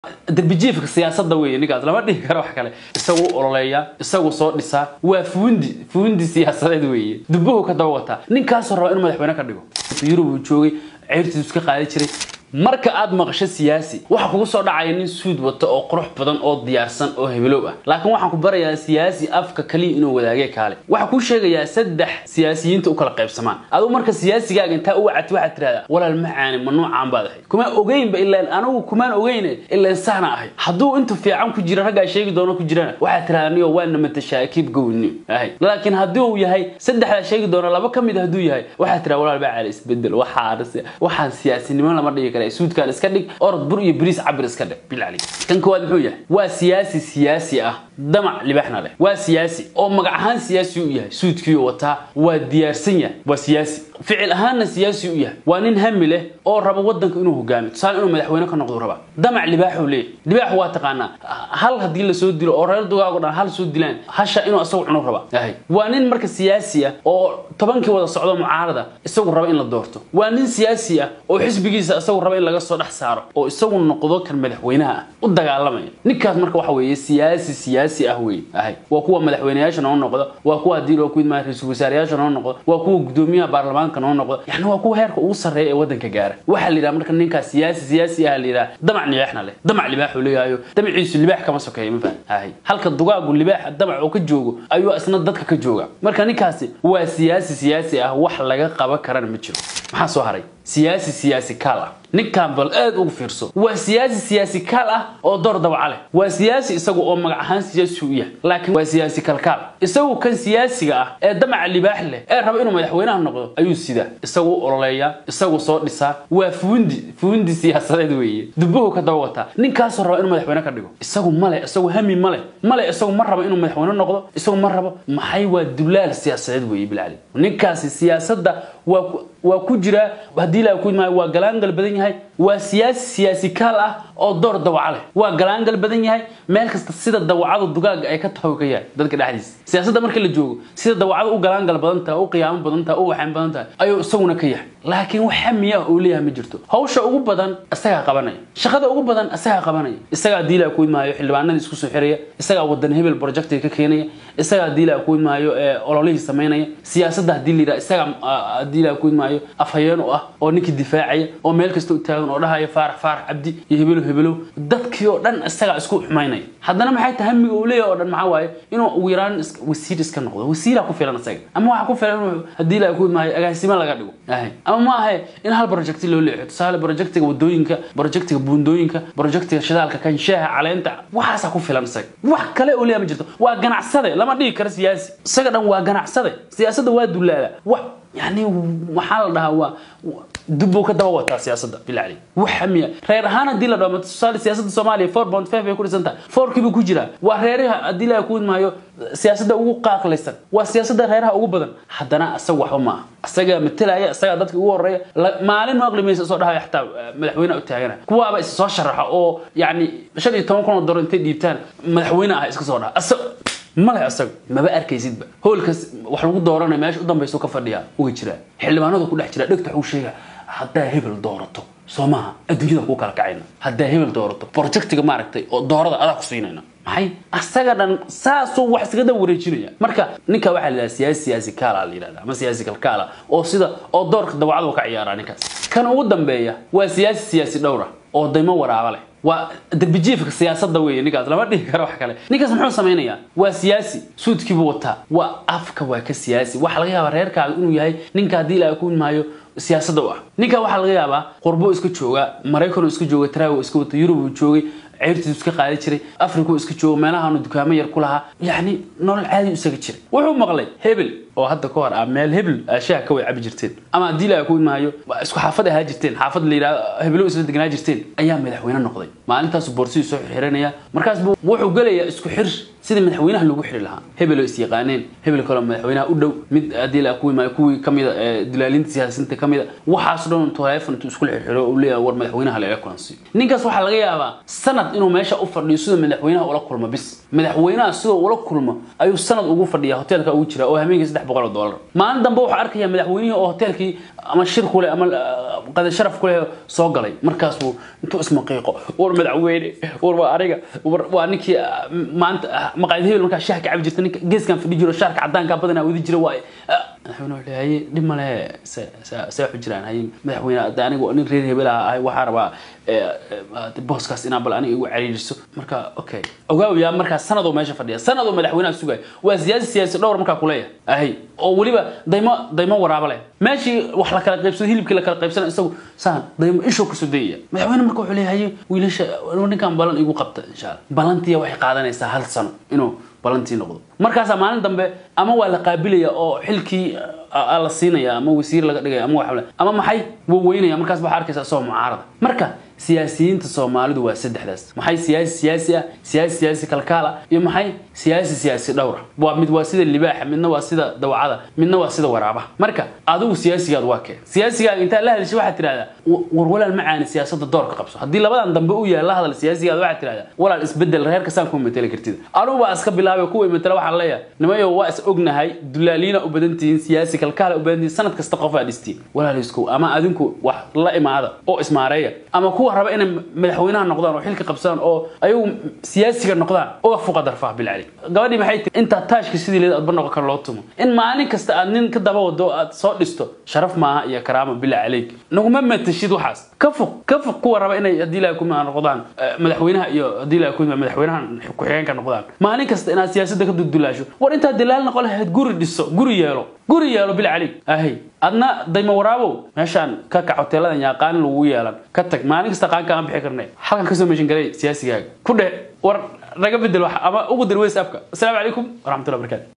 darbijiifka siyaasadda weeye ninkaas lama dhihi karo wax kale isagu ololeeya isagu soo dhisaa waa fuundi fuundi siyaasadeed weeye dubuhu ka daba wataa ninkaasoo raba inuu madaxweyne ka dhigo yurub uu joogay ceyrtiisu iska qaadi jiray marka aad maqasho siyaasi waxa kugu soo dhacaya nin suud wato oo qurux badan oo diyaarsan oo hebelow ah laakiin waxaan ku barayaa siyaasi afka kaliya inuu wadaagee kaale waxaa kuu sheegayaa saddex siyaasiyiinta u kala qaybsamaan aduu marka siyaasigaaga intaa u wacati waxaad tirahdaa walaal macaani ma nuucaan baad ahay kuma ogeynba ilaan anigu kumaan ogeyne ilaan saana ahay hadduu intu fiican ku jira raggaa sheegi doono ku jirana waxaad tirahdaa niyo waana matashaa kiib gowni ahay laakiin haddii uu yahay saddexdaa sheegi doona laba ka mid hadduu yahay waxaad tirahdaa walaal macaani isbedel waxaan waxaan siyaasinimo lama dhigi kara suudkaan iska dhig orod bur iyo bariis cabir iska dhig bilcali kan koowaad muxuu yahay waa siyaasi siyaasi ah damac libaxna leh waa siyaasi oo magac ahaan siyaasi u yahay suudkiiu wataa waa diyaarsan yahay waa siyaasi ficil ahaanna siyaasi u yahay waa nin hami leh oo raba wadanka inuu hogaamiyo tusaale inuu madaxweyne ka noqdo raba damac libaaxuu leeyahy libaaxu waa taqaanaa hal haddii lasoo dilo oo reer dugaago dhan hal soo dilaan hasha inuu isagu cunu raba ahay waa nin marka siyaasi ah oo tobankii wada socdo mucaarada isagu raba in la doorto waa nin siyaasi ah oo xisbigiisa isagu raba in laga soo dhex saaro oo isagu noqdo kan madaxweynaha ah u dagaalamaya ninkaas marka waxa weeye siyaasi siyaasi ah wey ahay waa kuwa madaxweyneyaasha noo noqda waa kuwa haddii loo kuidmaa ra-iisul wasaareyaasha noo noqda waa kuwa gudoomiyaha baarlamaanka noo noqda yani waa kuwa heerka ugu sarreeya ee wadanka gaara waxaa la yidhaha marka ninkaas siyaasi siyaasi ah la yidhaha damac libaaxna leh damac libaaxuu leeyahayo damaciisu libaax kama sokeeya ma fahan ahay halka dugaagu libaaxa damac oo ka joogo ayuu isna dadka ka jooga marka ninkaasi waa siyaasi siyaasi ah wax laga qaban karana ma jiro maxaa soo haray siyaasi siyaasi kaal ah ninkan bal aad ugu fiirso waa siyaasi siyaasi kaal ah oo door dabaca leh waa siyaasi isagu oo magac ahaan siyaasi u yahay laakiin waa siyaasi kalkaal isagu kan siyaasiga ah ee damaca libaax leh ee raba inuu madaxweynaha noqdo ayuu sidaa isagu ololeeya isagu soo dhisaa waa fuundi fuundi siyaasadeed weeye dubuhu ka daba wataa ninkaasoo raba inuu madaxweyne ka dhigo isagu male isagu hami male male isagu ma rabo inuu madaxweyne noqdo isagu ma rabo maxay waa dulaal siyaasadeed weeye bilcali ninkaasi siyaasadda waa waa ku jiraa haddii la ku maayo waa galaangal badan yahay waa siyaasi siyaasi kaal ah oo door dawaca leh waa galaangal badan yahay meel kasta sida dawacada dugaaga ay ka tahay ka yahay dadka dhexdiisa siyaasadda marka la joogo sida dawacada u galaangal badan tahay u qiyaamo badan tahay u waxaan badan tahay ayuu isaguna ka yahay laakiin wax hamiya uu leeyahay ma jirto hawsha ugu badan isagaa qabanaya shaqada ugu badan isagaa qabanaya isagaa diilaa ku maayo xildhibaanada isku soo xiraya isagaa wadan hebel projectiga ka keenaya isagaa diilaa ku maayo ololihii samaynaya siyaasadda haddii la yidhaha isagaa diilaa ku maayo afhayeen u ah oo ninkii difaacaya oo meel kasta u taagan oo dhahaya faarax faarax cabdi iyo hebelow hebelow dadkii oo dhan isagaa isku xumaynaya haddana maxay tahay hamiga uu leeyahay oo dhan maxaa waaye inuu ugu yaraan wasiir iska noqdo wasiiraa ku filan isaga ama waxaa ku filan inuu haddii la ku maayo agaasimo laga dhigo ama ma ahe in hal projecti loo leexo tusaale projectiga wadooyinka projectiga buundooyinka projectiga shidaalka kan shaaha caleenta waxaasaa ku filan isaga wax kale uu leeyahay ma jirto waa ganacsade lama dhigi karo siyaasi isaga dhan waa ganacsade siyaasadda waa dulaala wax يعني waxaa la dhahaa waa dubbuu ka daba wataa siyaasadda bilcali wax hamiya reer ahaan haddii la dhaho tusaale siyaasadda soomaaliya four point five ay ku dhisan tahay fourkii buu ku jiraa waa reeraha haddii la ku maayo siyaasadda ugu qaaqlaysan waa siyaasadda reeraha ugu badan haddana isaga waxba ma aha isagaa matelaya isagaa dadka ugu horeeya maalin ma aqlimaysa soo dhahaya xataa madaxweyne u taagana kuwaaba is soo sharaxa oo yacni shan iyo toban kun oo dolar intay dhiibtaan madaxweyne ah iska soo dhaha male asaga maba arkaysidba hoolkas wax lagu dooranay meesha u dambaysa ka fadhiya uga jira xildhibaanadu ku dhex jira dhegta waxuu sheega haddaa hebel doorato soo maaha adduunyada kuu kala kacayna haddaa hebel doorato projectiga maaragtay oo doorada adaa ku siinayna maxay asaga dhan saasuu wax iskaga daba wareejinaya marka ninka waxaa la yidhaha siyaasi siyaasi kaala la yidhahda ama siyaasi kalkaala oo sida oo doorka dawacadu ka ciyaaraa ninkaas kan ugu dambeeya waa siyaasi siyaasi dhowra oo daymo waraaba leh waa darbijiifka siyaasadda weeye ninkaas lama dhihi karo wax kale ninkaas muxuu samaynayaa waa siyaasi suudkiibuu wataa waa afka waa ka siyaasi waxaa laga yaabaa reerkaaga inuu yahay ninka haddii ilaa ku maayo siyaasadda u ah ninka waxaa laga yaabaa qurbuu iska jooga maraykanuu iska jooga taraago iska wata yurub uu joogay ceyrtiisu iska qaadi jiray afrikuu iska joogo meelahaanu dukaamo yar ku lahaa yacni nolol caadi isaga jiray wuxuu maqlay hebel oo hadda ka hor ah meel hebel shaha ka way cabi jirteen ama haddii la ku maayo isku xaafad ahaa jirteen xaafad la yidhahdo hebelo isla deganaa jirteen ayaa madaxweyne noqday maalintaasu boorsidii soo xirxiranaya markaas buu wuxuu gelayaa isku xir sidii madaxweynaha lagu xiri lahaa hebeloo is yaqaaneen hebel kaloo madaxweynaha u dhow mid haddii la ku maayo kuwii kamida dilaalinta siyaasiyiinta kamida waxaas dhan teleefon intuu iskula xirxiro uu leeyahay war madaxweynaha laga kulansiiyo ninkaas waxaa laga yaabaa sanad sanad inuu meesha u fadhiyo sidoo madaxweynaha ula kulmo bis madaxweynaha sidoo ula kulmo ayuu sanad ugu fadhiya hoteelka ugu jira oo habeenkii saddex boqol oo doolar maalin dambe wuxuu arkaya madaxweynihii oo hoteelkii ama shir ku leh ama qada sharaf ku leh soo galay markaasuu intuu ismaqiiqo war madaxweyne war waa aniga war waa ninkii maanta maqaayad hebel markaa shaah ka cabi jirta ninka geeskan fadhi jiro shaarka cadaanka badanaa wadi jira waaye madaxweyne wuxuu haye dhib male see waxu jiraan haye madaxweyne hadda anigu nin reer hebel ah ahay waxaa rabaa booskaas inaa bal aniga igu cariiriso marka okay ogaawiyaa markaa sanadoo meesha fadhiya sanadoo madaxweynaha sugaya waa siyaasi siyaasi dhowr markaa kuleeyahay ahay oo weliba daymo daymo waraaba leh meeshii wax la kala qaybsado hilibkii la kala qaybsana isagu saan daymo ishoo kasoo dayaya madaxweyne marka wuxuu leeyahay wiilasha ninkan balan igu qabta insha allah balantiya waxay qaadanaysaa hal sano inuu balantii noqdo markaasaa maalin dambe ama waa la qaabilaya oo xilkii la siinaya ama wasiir laga dhigaya ama waxle ama maxay wuu weynaya markaas waxaa arkaysa isagoo mucaarada marka siyaasiyiinta soomaalidu waa saddexdaas maxay siyaasi siyaasi ah siyaasi siyaasi kalkaala iyo maxay siyaasi siyaasi dhowra waa mid waa sida libaaxa midna waa sida dawacada midna waa sida waraabaha marka adigu siyaasigaad waa keen siyaasigaaga intaad la hadashay waxaad tidhahdaa war walaal macaani siyaasadda doorka qabso haddii labadan dambe uu yahay la hadal siyaasigaada waxaad tidhahdaa walaal isbedel reerka saan kuma mateli kartid anugu baa iska bilaabay kuwa matela waxaan leeyahay nimayo waa is ognahay dulaaliina u badan tihiin siyaasi kalkaala u badan tihiin sanad kasta qof aad dhistiin walaaliskow ama adinku wax la imaada oo ismaareeya ama kuwa raba inay madaxweynaha noqdaan oo xilka qabsadaan oo ayagu siyaasiga noqdaan uga fuqa darfaha bilcali gabadhii maxay tiri intaa taashka sidii leed adba noqon kara loo tumo in maalin kasta aad nin ka daba wado oo aad soo dhisto sharaf maaha iyo karaama bilaa caleyk naguma matashid waxaas ka fuq ka fuq kuwa raba inay haddii ilahay ku noqdaan madaxweynaha iyo haddii ilahay ku madaxweynaha ku-xigeenka noqdaan maalin kasta inaad siyaasadda ka dudulaasho war intaad dilaal noqon lahayd guri dhiso guri yeelo guri yeelo bil cali ahay adna dayma waraabow meeshaan ka kac hoteeladan yaaqaanin lagu yeelan ka tag maalin kasta qaanka aan bixi karnay halkan kasoo meeshin galay siyaasigaaga ku dheh war naga bedel wax ama ugu dir weys afka asalaamu calaykum waraxmatullahi barakaatu